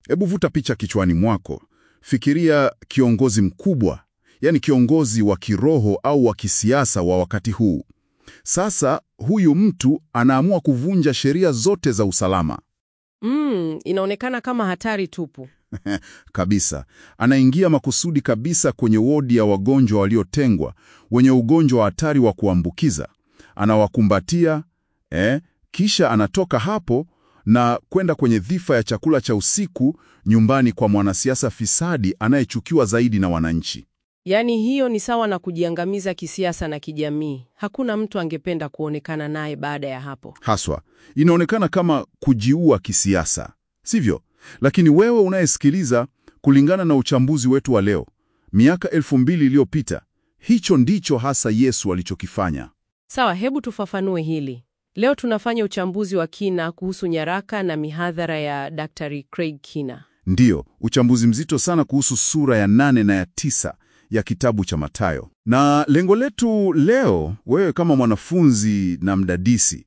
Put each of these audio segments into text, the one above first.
Hebu vuta picha kichwani mwako. Fikiria kiongozi mkubwa, yaani kiongozi wa kiroho au wa kisiasa wa wakati huu. Sasa huyu mtu anaamua kuvunja sheria zote za usalama Mm, inaonekana kama hatari tupu. kabisa. Anaingia makusudi kabisa kwenye wodi ya wagonjwa waliotengwa wenye ugonjwa wa hatari wa kuambukiza, anawakumbatia eh, kisha anatoka hapo na kwenda kwenye dhifa ya chakula cha usiku nyumbani kwa mwanasiasa fisadi anayechukiwa zaidi na wananchi. Yaani hiyo ni sawa na kujiangamiza kisiasa na kijamii. Hakuna mtu angependa kuonekana naye baada ya hapo. Haswa inaonekana kama kujiua kisiasa, sivyo? Lakini wewe unayesikiliza, kulingana na uchambuzi wetu wa leo, miaka elfu mbili iliyopita, hicho ndicho hasa Yesu alichokifanya. Sawa, hebu tufafanue hili. Leo tunafanya uchambuzi wa kina kuhusu nyaraka na mihadhara ya Dr. Craig Kina. Ndiyo, uchambuzi mzito sana kuhusu sura ya nane na ya tisa ya kitabu cha Mathayo. Na lengo letu leo, wewe kama mwanafunzi na mdadisi,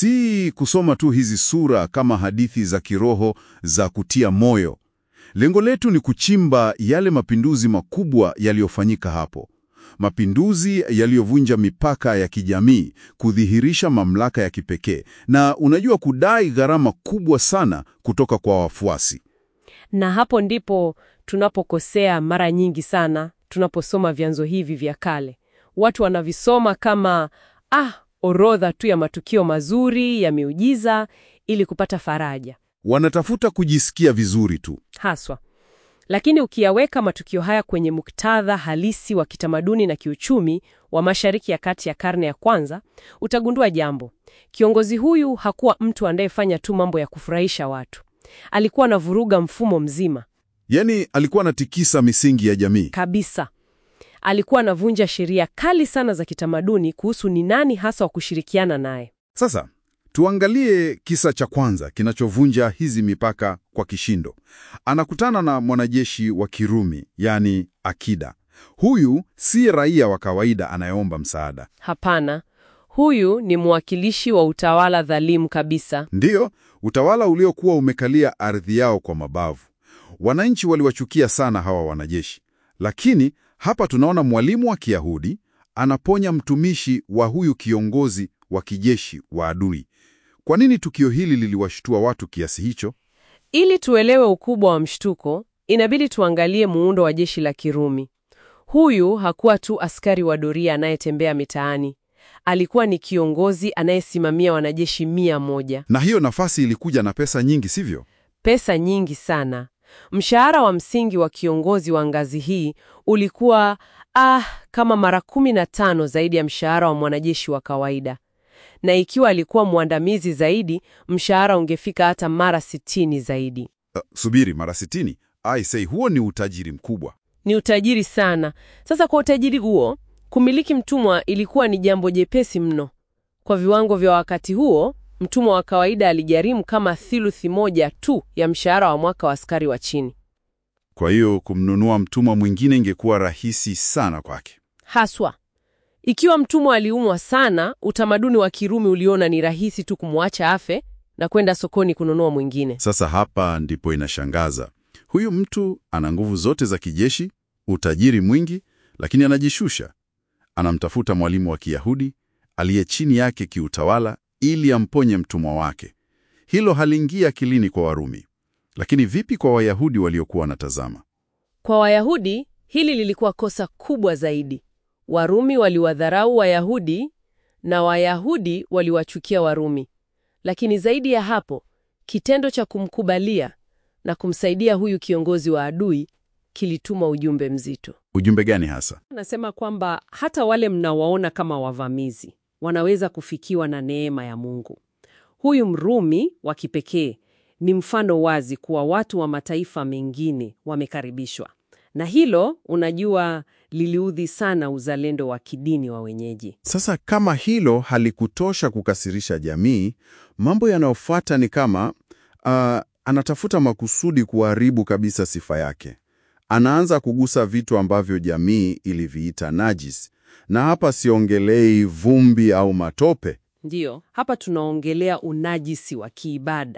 si kusoma tu hizi sura kama hadithi za kiroho za kutia moyo. Lengo letu ni kuchimba yale mapinduzi makubwa yaliyofanyika hapo, mapinduzi yaliyovunja mipaka ya kijamii, kudhihirisha mamlaka ya kipekee, na unajua, kudai gharama kubwa sana kutoka kwa wafuasi. Na hapo ndipo tunapokosea mara nyingi sana tunaposoma vyanzo hivi vya kale. Watu wanavisoma kama ah, orodha tu ya matukio mazuri ya miujiza ili kupata faraja Wanatafuta kujisikia vizuri tu. haswa. Lakini ukiyaweka matukio haya kwenye muktadha halisi wa kitamaduni na kiuchumi wa Mashariki ya Kati ya karne ya kwanza, utagundua jambo. Kiongozi huyu hakuwa mtu anayefanya tu mambo ya kufurahisha watu. Alikuwa anavuruga mfumo mzima Yaani alikuwa anatikisa misingi ya jamii. kabisa. Alikuwa anavunja sheria kali sana za kitamaduni kuhusu ni nani hasa wa kushirikiana naye. Sasa tuangalie kisa cha kwanza kinachovunja hizi mipaka kwa kishindo. Anakutana na mwanajeshi wa Kirumi, yaani Akida. Huyu si raia wa kawaida anayeomba msaada. Hapana, huyu ni mwakilishi wa utawala dhalimu kabisa. Ndiyo, utawala uliokuwa umekalia ardhi yao kwa mabavu. Wananchi waliwachukia sana hawa wanajeshi, lakini hapa tunaona mwalimu wa Kiyahudi anaponya mtumishi wa huyu kiongozi wa kijeshi wa adui. Kwa nini tukio hili liliwashtua watu kiasi hicho? Ili tuelewe ukubwa wa mshtuko, inabidi tuangalie muundo wa jeshi la Kirumi. Huyu hakuwa tu askari wa doria anayetembea mitaani. Alikuwa ni kiongozi anayesimamia wanajeshi mia moja. Na hiyo nafasi ilikuja na pesa nyingi, sivyo? Pesa nyingi sana. Mshahara wa msingi wa kiongozi wa ngazi hii ulikuwa ah, kama mara kumi na tano zaidi ya mshahara wa mwanajeshi wa kawaida, na ikiwa alikuwa mwandamizi zaidi, mshahara ungefika hata mara sitini zaidi. Uh, subiri, mara sitini? I say, huo ni utajiri mkubwa. Ni utajiri sana. Sasa kwa utajiri huo, kumiliki mtumwa ilikuwa ni jambo jepesi mno. Kwa viwango vya wakati huo, mtumwa wa kawaida aligharimu kama thiluthi moja tu ya mshahara wa mwaka wa askari wa chini. Kwa hiyo kumnunua mtumwa mwingine ingekuwa rahisi sana kwake. Haswa ikiwa mtumwa aliumwa sana, utamaduni wa Kirumi uliona ni rahisi tu kumwacha afe na kwenda sokoni kununua mwingine. Sasa hapa ndipo inashangaza. Huyu mtu ana nguvu zote za kijeshi, utajiri mwingi, lakini anajishusha. Anamtafuta mwalimu wa Kiyahudi aliye chini yake kiutawala ili amponye mtumwa wake. Hilo haliingia akilini kwa Warumi. Lakini vipi kwa Wayahudi waliokuwa wanatazama? Kwa Wayahudi hili lilikuwa kosa kubwa zaidi. Warumi waliwadharau Wayahudi na Wayahudi waliwachukia Warumi. Lakini zaidi ya hapo, kitendo cha kumkubalia na kumsaidia huyu kiongozi wa adui kilituma ujumbe mzito. Ujumbe gani hasa? Nasema kwamba hata wale mnawaona kama wavamizi wanaweza kufikiwa na neema ya Mungu. Huyu Mrumi wa kipekee ni mfano wazi kuwa watu wa mataifa mengine wamekaribishwa, na hilo unajua, liliudhi sana uzalendo wa kidini wa wenyeji. Sasa kama hilo halikutosha kukasirisha jamii, mambo yanayofuata ni kama uh, anatafuta makusudi kuharibu kabisa sifa yake. Anaanza kugusa vitu ambavyo jamii iliviita najis, na hapa siongelei vumbi au matope. Ndiyo, hapa tunaongelea unajisi wa kiibada.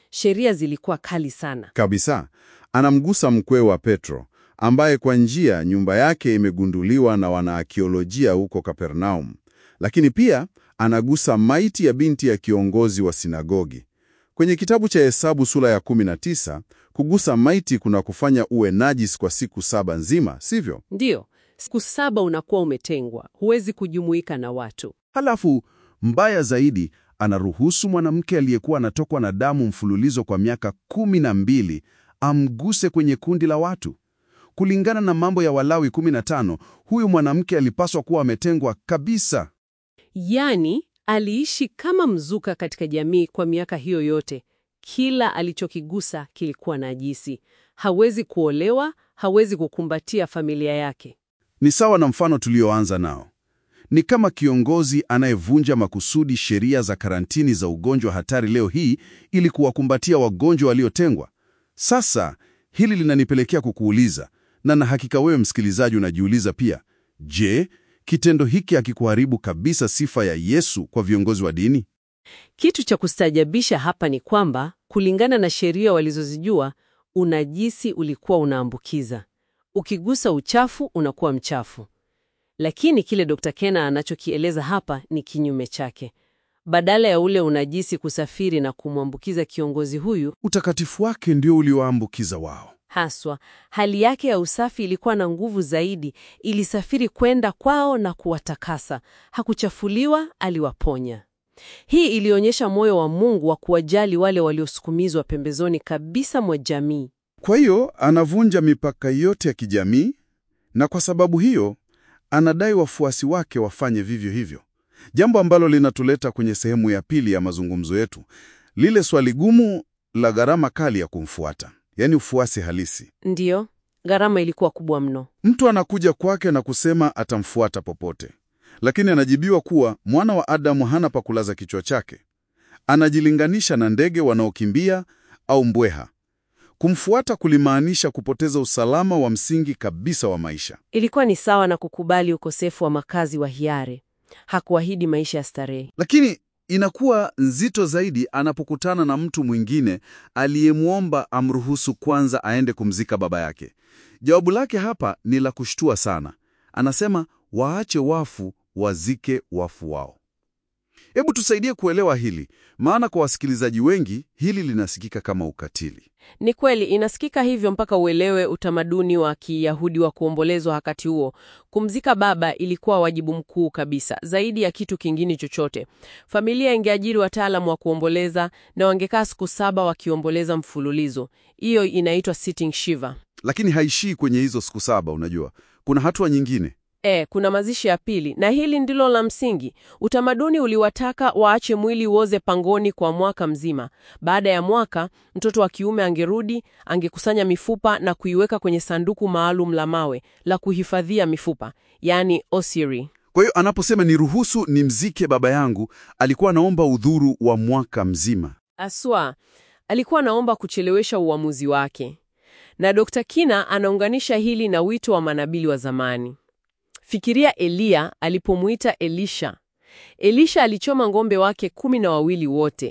sheria zilikuwa kali sana. Kabisa. Anamgusa mkwe wa Petro, ambaye kwa njia nyumba yake imegunduliwa na wanaakiolojia huko Kapernaum. Lakini pia anagusa maiti ya binti ya kiongozi wa sinagogi. Kwenye kitabu cha Hesabu sura ya 19, kugusa maiti kuna kufanya uwe najis kwa siku saba nzima, sivyo? Ndiyo, siku saba unakuwa umetengwa, huwezi kujumuika na watu. Halafu mbaya zaidi, anaruhusu mwanamke aliyekuwa anatokwa na damu mfululizo kwa miaka kumi na mbili amguse kwenye kundi la watu. Kulingana na Mambo ya Walawi 15, huyu mwanamke alipaswa kuwa ametengwa kabisa. Yaani, aliishi kama mzuka katika jamii kwa miaka hiyo yote. Kila alichokigusa kilikuwa najisi. Hawezi kuolewa, hawezi kukumbatia familia yake. Ni sawa na mfano tulioanza nao. Ni kama kiongozi anayevunja makusudi sheria za karantini za ugonjwa hatari leo hii ili kuwakumbatia wagonjwa waliotengwa. Sasa hili linanipelekea kukuuliza, na na hakika wewe msikilizaji unajiuliza pia, je, kitendo hiki hakikuharibu kabisa sifa ya Yesu kwa viongozi wa dini? Kitu cha kustajabisha hapa ni kwamba kulingana na sheria walizozijua, unajisi ulikuwa unaambukiza. Ukigusa uchafu unakuwa mchafu. Lakini kile Dr. Kena anachokieleza hapa ni kinyume chake. Badala ya ule unajisi kusafiri na kumwambukiza kiongozi huyu, Utakatifu wake ndio ulioambukiza wao. haswa hali yake ya usafi ilikuwa na nguvu zaidi, ilisafiri kwenda kwao na kuwatakasa. Hakuchafuliwa, aliwaponya. Hii ilionyesha moyo wa Mungu wa kuwajali wale waliosukumizwa pembezoni kabisa mwa jamii. Kwa hiyo anavunja mipaka yote ya kijamii, na kwa sababu hiyo anadai wafuasi wake wafanye vivyo hivyo, jambo ambalo linatuleta kwenye sehemu ya pili ya mazungumzo yetu, lile swali gumu la gharama kali ya kumfuata, yaani ufuasi halisi. Ndiyo, gharama ilikuwa kubwa mno. Mtu anakuja kwake na kusema atamfuata popote, lakini anajibiwa kuwa mwana wa Adamu hana pa kulaza kichwa chake. Anajilinganisha na ndege wanaokimbia au mbweha. Kumfuata kulimaanisha kupoteza usalama wa msingi kabisa wa maisha. Ilikuwa ni sawa na kukubali ukosefu wa makazi wa hiari. Hakuahidi maisha ya starehe. Lakini inakuwa nzito zaidi anapokutana na mtu mwingine aliyemwomba amruhusu kwanza aende kumzika baba yake. Jawabu lake hapa ni la kushtua sana. Anasema waache wafu wazike wafu wao. Hebu tusaidie kuelewa hili, maana kwa wasikilizaji wengi hili linasikika kama ukatili. Ni kweli inasikika hivyo mpaka uelewe utamaduni wa Kiyahudi wa kuombolezwa wakati huo. Kumzika baba ilikuwa wajibu mkuu kabisa, zaidi ya kitu kingine chochote. Familia ingeajiri wataalamu wa kuomboleza na wangekaa siku saba wakiomboleza mfululizo. Hiyo inaitwa sitting shiva. Lakini haishii kwenye hizo siku saba. Unajua, kuna hatua nyingine. E, kuna mazishi ya pili, na hili ndilo la msingi. Utamaduni uliwataka waache mwili uoze pangoni kwa mwaka mzima. Baada ya mwaka, mtoto wa kiume angerudi, angekusanya mifupa na kuiweka kwenye sanduku maalum la mawe la kuhifadhia mifupa, yaani osiri. Kwa hiyo anaposema niruhusu nimzike baba yangu, alikuwa anaomba udhuru wa mwaka mzima. Aswa alikuwa anaomba kuchelewesha uamuzi wake, na Dr. Kina anaunganisha hili na wito wa manabii wa zamani. Fikiria Eliya alipomuita Elisha. Elisha alichoma ng'ombe wake kumi na wawili wote,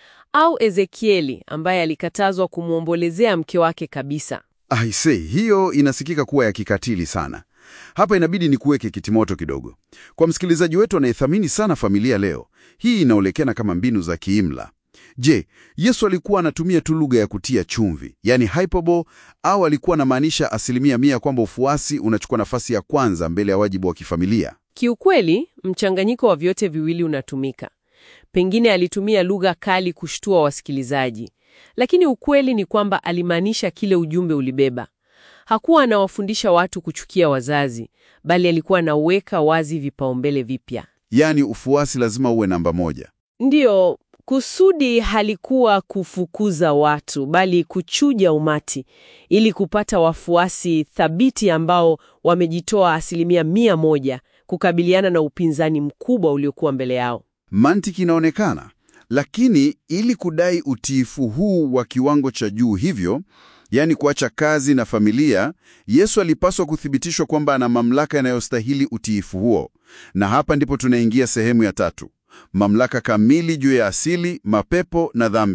au Ezekieli ambaye alikatazwa kumwombolezea mke wake kabisa. Aisee, hiyo inasikika kuwa ya kikatili sana. Hapa inabidi ni kuweke kitimoto kidogo kwa msikilizaji wetu anayethamini sana familia leo. Hii inaonekana kama mbinu za kiimla. Je, Yesu alikuwa anatumia tu lugha ya kutia chumvi, yani hyperbole, au alikuwa anamaanisha asilimia mia kwamba ufuasi unachukua nafasi ya kwanza mbele ya wajibu wa kifamilia? Kiukweli, mchanganyiko wa vyote viwili unatumika. Pengine alitumia lugha kali kushtua wasikilizaji, lakini ukweli ni kwamba alimaanisha kile ujumbe ulibeba. Hakuwa anawafundisha watu kuchukia wazazi, bali alikuwa anaweka wazi vipaumbele vipya. Yaani ufuasi lazima uwe namba moja. Ndiyo, kusudi halikuwa kufukuza watu, bali kuchuja umati ili kupata wafuasi thabiti ambao wamejitoa asilimia mia moja kukabiliana na upinzani mkubwa uliokuwa mbele yao. Mantiki inaonekana, lakini ili kudai utiifu huu wa kiwango cha juu hivyo, yaani kuacha kazi na familia, Yesu alipaswa kuthibitishwa kwamba ana mamlaka yanayostahili utiifu huo. Na hapa ndipo tunaingia sehemu ya tatu, mamlaka kamili juu ya asili, mapepo na dhambi.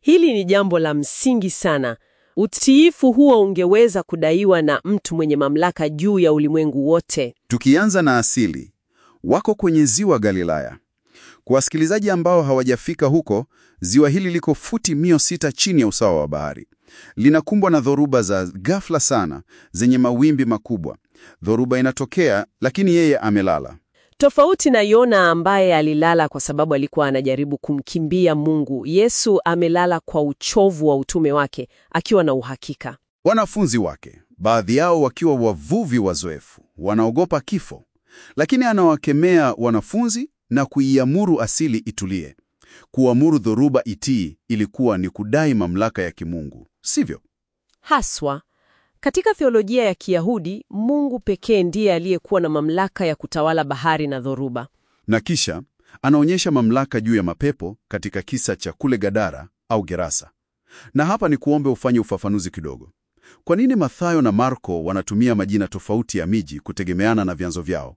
Hili ni jambo la msingi sana. Utiifu huo ungeweza kudaiwa na mtu mwenye mamlaka juu ya ulimwengu wote. Tukianza na asili, wako kwenye ziwa Galilaya. Kwa wasikilizaji ambao hawajafika huko, ziwa hili liko futi mia sita chini ya usawa wa bahari. Linakumbwa na dhoruba za ghafla sana zenye mawimbi makubwa. Dhoruba inatokea, lakini yeye amelala. Tofauti na Yona ambaye alilala kwa sababu alikuwa anajaribu kumkimbia Mungu, Yesu amelala kwa uchovu wa utume wake, akiwa na uhakika. Wanafunzi wake, baadhi yao wakiwa wavuvi wazoefu, wanaogopa kifo, lakini anawakemea wanafunzi na kuiamuru asili itulie. Kuamuru dhoruba itii ilikuwa ni kudai mamlaka ya kimungu, sivyo? Haswa katika theolojia ya Kiyahudi, Mungu pekee ndiye aliyekuwa na mamlaka ya kutawala bahari na dhoruba. Na kisha anaonyesha mamlaka juu ya mapepo katika kisa cha kule Gadara au Gerasa. Na hapa ni kuombe ufanye ufafanuzi kidogo. Kwa nini Mathayo na Marko wanatumia majina tofauti ya miji kutegemeana na vyanzo vyao?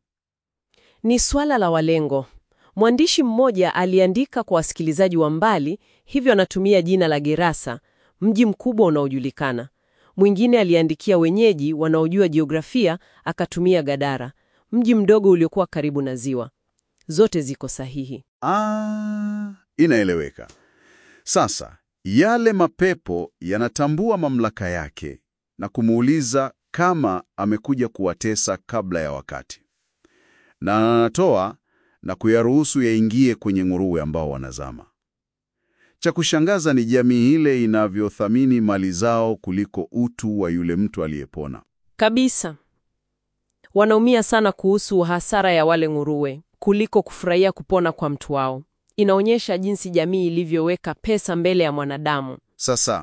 Ni swala la walengo. Mwandishi mmoja aliandika kwa wasikilizaji wa mbali, hivyo anatumia jina la Gerasa, mji mkubwa unaojulikana. Mwingine aliandikia wenyeji wanaojua jiografia, akatumia Gadara, mji mdogo uliokuwa karibu na ziwa. Zote ziko sahihi. Ah, inaeleweka. Sasa yale mapepo yanatambua mamlaka yake na kumuuliza kama amekuja kuwatesa kabla ya wakati, na anatoa na kuyaruhusu yaingie kwenye nguruwe ambao wanazama. Cha kushangaza ni jamii ile inavyothamini mali zao kuliko utu wa yule mtu aliyepona. Kabisa. Wanaumia sana kuhusu hasara ya wale nguruwe kuliko kufurahia kupona kwa mtu wao. Inaonyesha jinsi jamii ilivyoweka pesa mbele ya mwanadamu. Sasa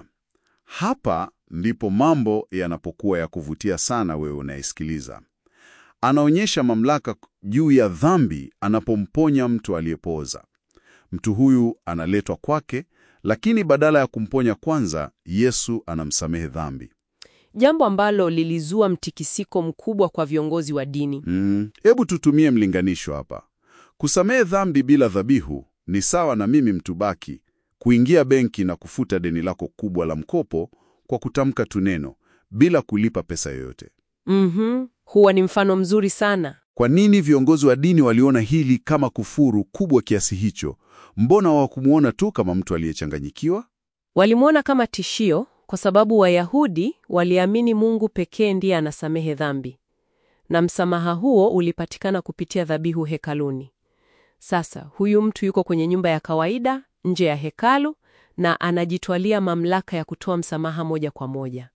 hapa ndipo mambo yanapokuwa ya kuvutia sana, wewe unayesikiliza. Anaonyesha mamlaka juu ya dhambi anapomponya mtu aliyepooza. Mtu huyu analetwa kwake, lakini badala ya kumponya kwanza, Yesu anamsamehe dhambi. Jambo ambalo lilizua mtikisiko mkubwa kwa viongozi wa dini. Mm, hebu tutumie mlinganisho hapa. Kusamehe dhambi bila dhabihu ni sawa na mimi mtu baki kuingia benki na kufuta deni lako kubwa la mkopo kwa kutamka tu neno bila kulipa pesa yoyote. Mhm, huwa ni mfano mzuri sana. Kwa nini viongozi wa dini waliona hili kama kufuru kubwa kiasi hicho? Mbona hawakumuona tu kama mtu aliyechanganyikiwa? Walimwona kama tishio kwa sababu Wayahudi waliamini Mungu pekee ndiye anasamehe dhambi, na msamaha huo ulipatikana kupitia dhabihu hekaluni. Sasa huyu mtu yuko kwenye nyumba ya kawaida nje ya hekalu na anajitwalia mamlaka ya kutoa msamaha moja kwa moja.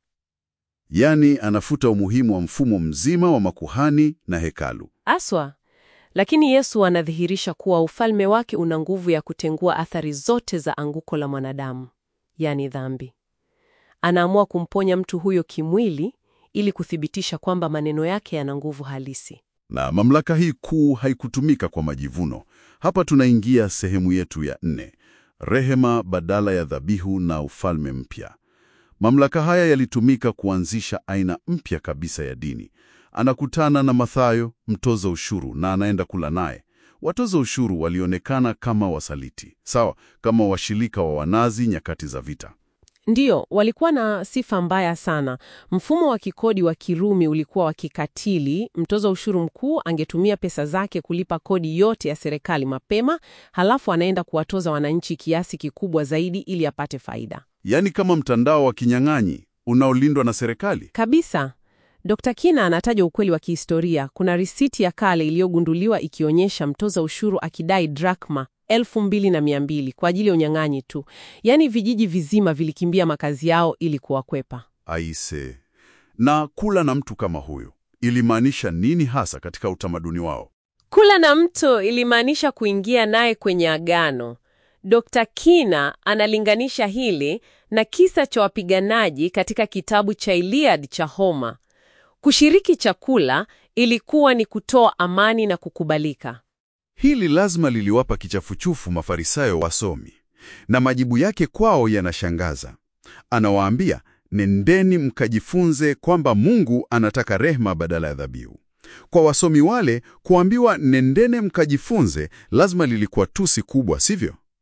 Yaani anafuta umuhimu wa mfumo mzima wa makuhani na hekalu. Aswa. Lakini Yesu anadhihirisha kuwa ufalme wake una nguvu ya kutengua athari zote za anguko la mwanadamu, yaani dhambi. Anaamua kumponya mtu huyo kimwili ili kuthibitisha kwamba maneno yake yana nguvu halisi. Na mamlaka hii kuu haikutumika kwa majivuno. Hapa tunaingia sehemu yetu ya nne, rehema badala ya dhabihu na ufalme mpya. Mamlaka haya yalitumika kuanzisha aina mpya kabisa ya dini. Anakutana na Mathayo, mtoza ushuru, na anaenda kula naye. Watoza ushuru walionekana kama wasaliti, sawa, kama washirika wa Wanazi nyakati za vita. Ndiyo, walikuwa na sifa mbaya sana. Mfumo wa kikodi wa Kirumi ulikuwa wa kikatili. Mtoza ushuru mkuu angetumia pesa zake kulipa kodi yote ya serikali mapema, halafu anaenda kuwatoza wananchi kiasi kikubwa zaidi ili apate faida. Yaani kama mtandao wa kinyang'anyi unaolindwa na serikali. Kabisa. Dr. Kina anataja ukweli wa kihistoria. Kuna risiti ya kale iliyogunduliwa ikionyesha mtoza ushuru akidai drakma elfu mbili na mia mbili kwa ajili ya unyang'anyi tu. Yaani vijiji vizima vilikimbia makazi yao ili kuwakwepa. Aise. Na kula na mtu kama huyo ilimaanisha nini hasa katika utamaduni wao? Kula na mtu ilimaanisha kuingia naye kwenye agano. Dr. Kina analinganisha hili na kisa cha wapiganaji katika kitabu cha Iliad cha Homer. Kushiriki chakula ilikuwa ni kutoa amani na kukubalika. Hili lazima liliwapa kichafuchufu Mafarisayo wasomi, na majibu yake kwao yanashangaza. Anawaambia, nendeni mkajifunze kwamba Mungu anataka rehema badala ya dhabihu. Kwa wasomi wale, kuambiwa nendene mkajifunze lazima lilikuwa tusi kubwa, sivyo?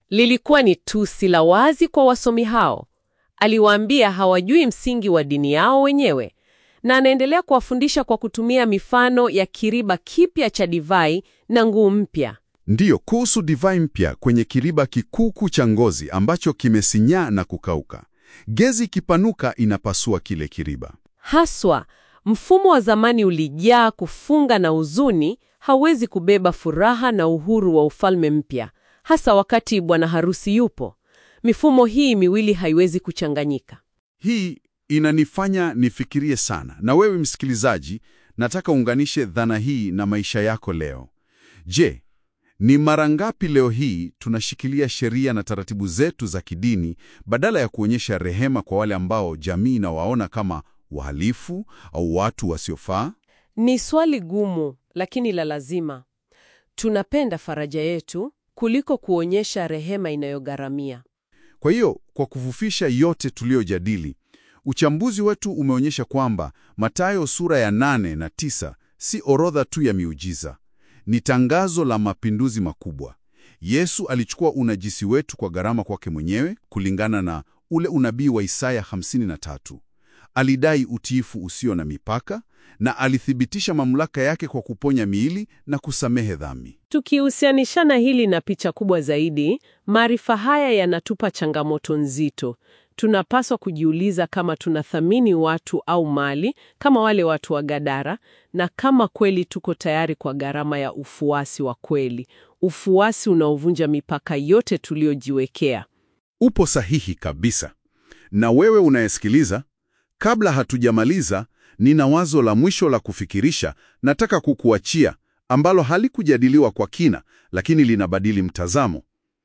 Lilikuwa ni tusi la wazi kwa wasomi hao. Aliwaambia hawajui msingi wa dini yao wenyewe, na anaendelea kuwafundisha kwa kutumia mifano ya kiriba kipya cha divai na nguu mpya. Ndiyo, kuhusu divai mpya kwenye kiriba kikuku cha ngozi ambacho kimesinyaa na kukauka. Gezi ikipanuka inapasua kile kiriba. Haswa, mfumo wa zamani ulijaa kufunga na huzuni, hauwezi kubeba furaha na uhuru wa ufalme mpya, hasa wakati bwana harusi yupo. Mifumo hii miwili haiwezi kuchanganyika. Hii inanifanya nifikirie sana. Na wewe msikilizaji, nataka uunganishe dhana hii na maisha yako leo. Je, ni mara ngapi leo hii tunashikilia sheria na taratibu zetu za kidini badala ya kuonyesha rehema kwa wale ambao jamii inawaona kama wahalifu au watu wasiofaa? Ni swali gumu, lakini la lazima. Tunapenda faraja yetu kuliko kuonyesha rehema inayogharamia. Kwa hiyo, kwa kufufisha yote tuliyojadili, uchambuzi wetu umeonyesha kwamba Mathayo sura ya nane na tisa si orodha tu ya miujiza, ni tangazo la mapinduzi makubwa. Yesu alichukua unajisi wetu kwa gharama kwake mwenyewe, kulingana na ule unabii wa Isaya 53. Alidai utiifu usio na mipaka na alithibitisha mamlaka yake kwa kuponya miili na kusamehe dhambi. Tukihusianishana hili na picha kubwa zaidi, maarifa haya yanatupa changamoto nzito. Tunapaswa kujiuliza kama tunathamini watu au mali kama wale watu wa Gadara, na kama kweli tuko tayari kwa gharama ya ufuasi wa kweli, ufuasi unaovunja mipaka yote tuliyojiwekea. Upo sahihi kabisa. Na wewe unayesikiliza, kabla hatujamaliza, nina wazo la mwisho la kufikirisha nataka kukuachia, ambalo halikujadiliwa kwa kina, lakini linabadili mtazamo.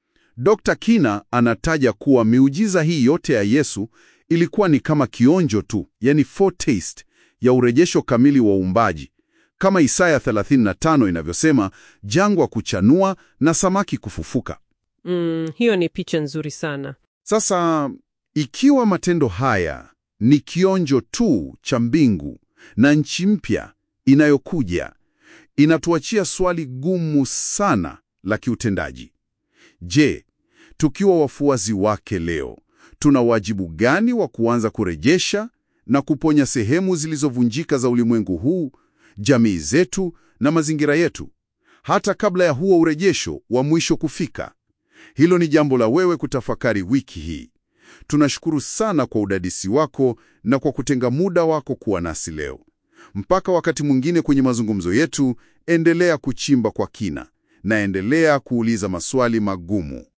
Dr. Kina anataja kuwa miujiza hii yote ya Yesu ilikuwa ni kama kionjo tu, yani foretaste ya urejesho kamili wa uumbaji, kama Isaya 35 inavyosema, jangwa kuchanua na samaki kufufuka. Mm, hiyo ni picha nzuri sana. Sasa ikiwa matendo haya ni kionjo tu cha mbingu na nchi mpya inayokuja, inatuachia swali gumu sana la kiutendaji. Je, tukiwa wafuasi wake leo, tuna wajibu gani wa kuanza kurejesha na kuponya sehemu zilizovunjika za ulimwengu huu, jamii zetu na mazingira yetu, hata kabla ya huo urejesho wa mwisho kufika? Hilo ni jambo la wewe kutafakari wiki hii. Tunashukuru sana kwa udadisi wako na kwa kutenga muda wako kuwa nasi leo. Mpaka wakati mwingine kwenye mazungumzo yetu, endelea kuchimba kwa kina na endelea kuuliza maswali magumu.